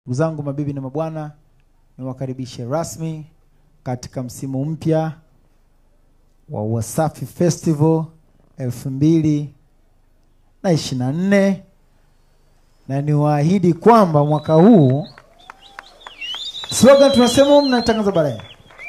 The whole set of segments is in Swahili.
Ndugu zangu mabibi na mabwana, niwakaribishe rasmi katika msimu mpya wa Wasafi Festival elfu mbili na ishirini na nne na niwaahidi kwamba mwaka huu slogan tunasema, mnatangaza baadaye.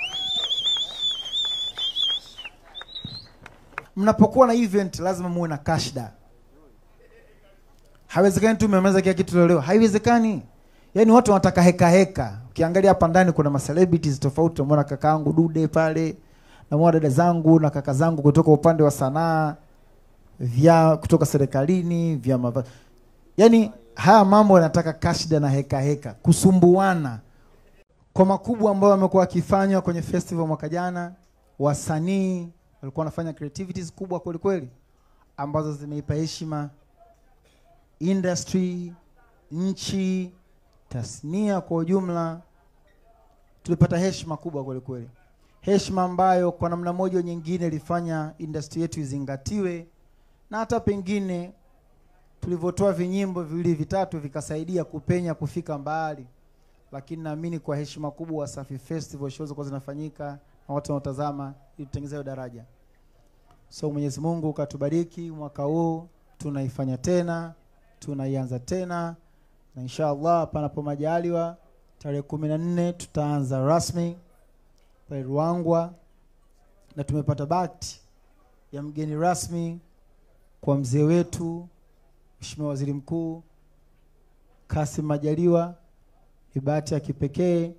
Mnapokuwa na event lazima muwe na kashda. Haiwezekani tu mmemaliza kila kitu leo, haiwezekani. Yaani watu wanataka heka heka. Ukiangalia hapa ndani kuna ma celebrities tofauti, unaona kakaangu Dude pale, namuona dada zangu na kaka zangu kutoka upande wa sanaa, vya kutoka serikalini, vya mava... Yaani haya mambo yanataka kashda na heka heka, kusumbuana. Kwa makubwa ambayo wamekuwa wakifanywa kwenye festival mwaka jana, wasanii walikuwa wanafanya creativities kubwa kweli kweli ambazo zimeipa heshima industry, nchi, tasnia kwa ujumla. Tulipata heshima kubwa kweli kweli, heshima ambayo kwa namna moja au nyingine ilifanya industry yetu izingatiwe, na hata pengine tulivyotoa vinyimbo viwili vitatu vikasaidia kupenya kufika mbali, lakini naamini kwa heshima kubwa Wasafi Festival shows zilikuwa zinafanyika na watu wanaotazama ili tutengeneze hiyo daraja. So Mwenyezi Mungu katubariki mwaka huu, tunaifanya tena tunaianza tena na inshallah, panapo majaliwa, tarehe kumi na nne tutaanza rasmi pale Ruangwa, na tumepata bahati ya mgeni rasmi kwa mzee wetu Mheshimiwa Waziri Mkuu Kassim Majaliwa. Ni bahati ya kipekee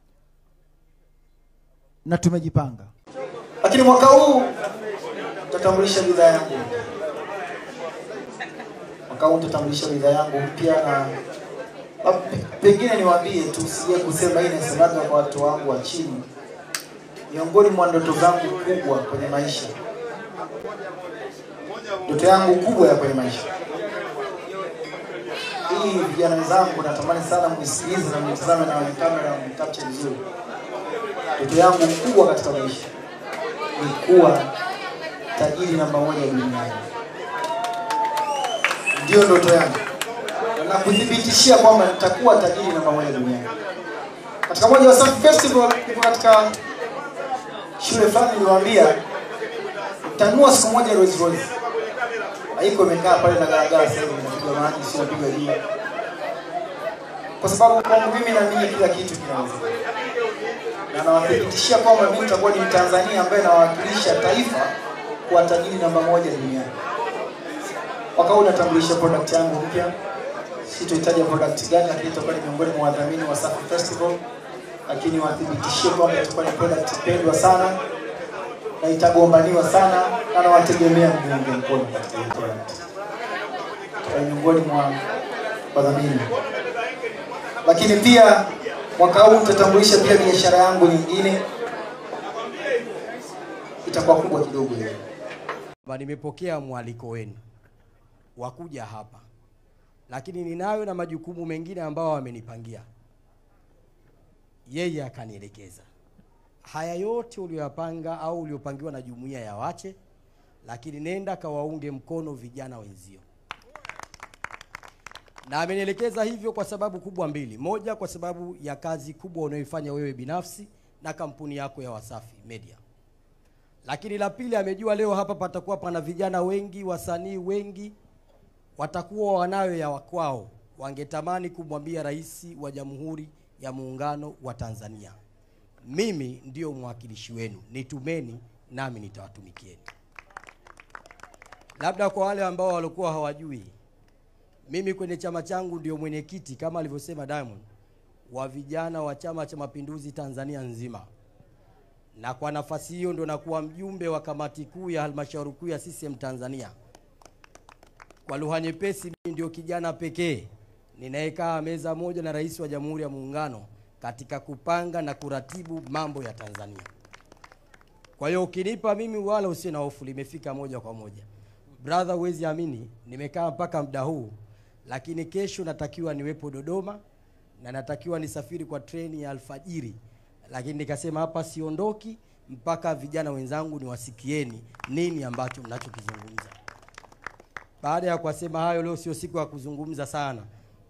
na tumejipanga, lakini mwaka huu tutatambulisha bidhaa yangu mwaka huu nitatambulisha bidhaa yangu mpya na pengine niwaambie tu, sije kusema hii nasemaga kwa watu wangu wa chini. Miongoni mwa ndoto zangu kubwa kwenye maisha, ndoto yangu kubwa ya kwenye maisha hii, vijana wenzangu, natamani sana mnisikilize na mnitazame na kwenye kamera mnikapche vizuri. Ndoto yangu kubwa katika maisha ni kuwa tajiri namba moja duniani ndio ndoto yangu na kuthibitishia kwamba nitakuwa tajiri namba moja duniani. Katika moja Wasafi Festival, niko katika shule fulani, niliwaambia tanua siku moja Rolls Royce. Haiko imekaa pale na garagara, sasa hivi inapiga maji, sio inapiga jua, kwa sababu kwangu mimi naamini kila kitu kinawezekana, na nawathibitishia kwamba mimi nitakuwa ni Mtanzania ambaye nawakilisha taifa kuwa tajiri namba moja duniani. Mwaka huu natambulisha product yangu mpya, sitoitaja product gani, lakini itakuwa ni miongoni mwa wadhamini wa Wasafi Festival, lakini wathibitishie kwamba itakuwa ni product pendwa sana na itagombaniwa sana, na nawategemea mniunge mkono katika hiyo product. Itakuwa ni miongoni mwa wadhamini, lakini pia mwaka huu nitatambulisha pia biashara yangu nyingine, itakuwa kubwa kidogo hiyo. Nimepokea mwaliko wenu wakuja hapa, lakini ninayo na majukumu mengine ambao wamenipangia. Yeye akanielekeza haya yote uliyoyapanga au uliopangiwa na jumuiya ya Wache, lakini nenda kawaunge mkono vijana wenzio, na amenielekeza hivyo kwa sababu kubwa mbili. Moja, kwa sababu ya kazi kubwa unayoifanya wewe binafsi na kampuni yako ya Wasafi Media lakini la pili, amejua leo hapa patakuwa pana vijana wengi, wasanii wengi watakuwa wanayo ya wakwao, wangetamani kumwambia Rais wa Jamhuri ya Muungano wa Tanzania, mimi ndiyo mwakilishi wenu, nitumeni nami nitawatumikieni. Labda kwa wale ambao walikuwa hawajui, mimi kwenye chama changu ndio mwenyekiti kama alivyosema Diamond wa vijana wa Chama cha Mapinduzi Tanzania nzima na kwa nafasi hiyo ndo nakuwa mjumbe wa kamati kuu ya halmashauri kuu ya CCM Tanzania. Kwa lugha nyepesi, mimi ndio kijana pekee ninayekaa meza moja na rais wa Jamhuri ya Muungano katika kupanga na kuratibu mambo ya Tanzania. Kwa hiyo ukinipa mimi, wala usiwe na hofu, limefika moja kwa moja. Brother, huwezi amini, nimekaa mpaka muda huu, lakini kesho natakiwa niwepo Dodoma na natakiwa nisafiri kwa treni ya alfajiri lakini nikasema hapa siondoki mpaka vijana wenzangu niwasikieni nini ambacho mnachokizungumza. Baada ya kuwasema hayo, leo sio siku ya kuzungumza sana,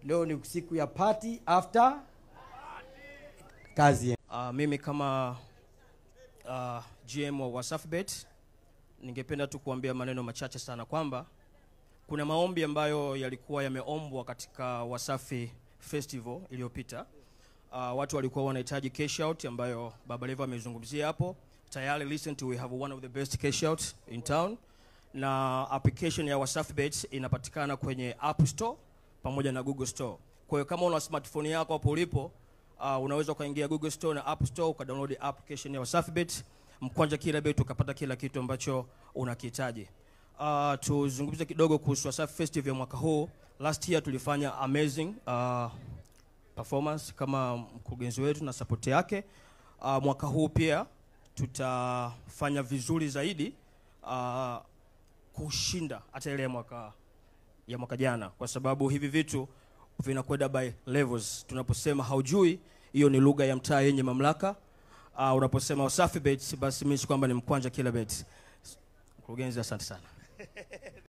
leo ni siku ya party after kazi. Uh, mimi kama uh, GM wa Wasafbet ningependa tu kuambia maneno machache sana kwamba kuna maombi ambayo yalikuwa yameombwa katika Wasafi Festival iliyopita. Uh, watu walikuwa wanahitaji cash out ambayo Baba Levo amezungumzia hapo. Tayari recent we have one of the best cash out in town na application ya Wasafbet inapatikana kwenye App Store pamoja na Google Store. Kwa hiyo kama una smartphone yako hapo ulipo uh, unaweza ukaingia Google Store na App Store ukadownload application ya Wasafbet mkwanja kila bet ukapata kila kitu ambacho unakihitaji. Uh, tuzungumze kidogo kuhusu Wasafi Festival ya mwaka huu. Last year tulifanya amazing uh, performance kama mkurugenzi wetu na support yake. Uh, mwaka huu pia tutafanya vizuri zaidi uh, kushinda hata ile ya mwaka ya mwaka jana, kwa sababu hivi vitu vinakwenda by levels. Tunaposema haujui, hiyo ni lugha ya mtaa yenye mamlaka. Uh, unaposema Wasafi Bet, basi mimi kwamba ni mkwanja kila bet. Mkurugenzi, asante sana.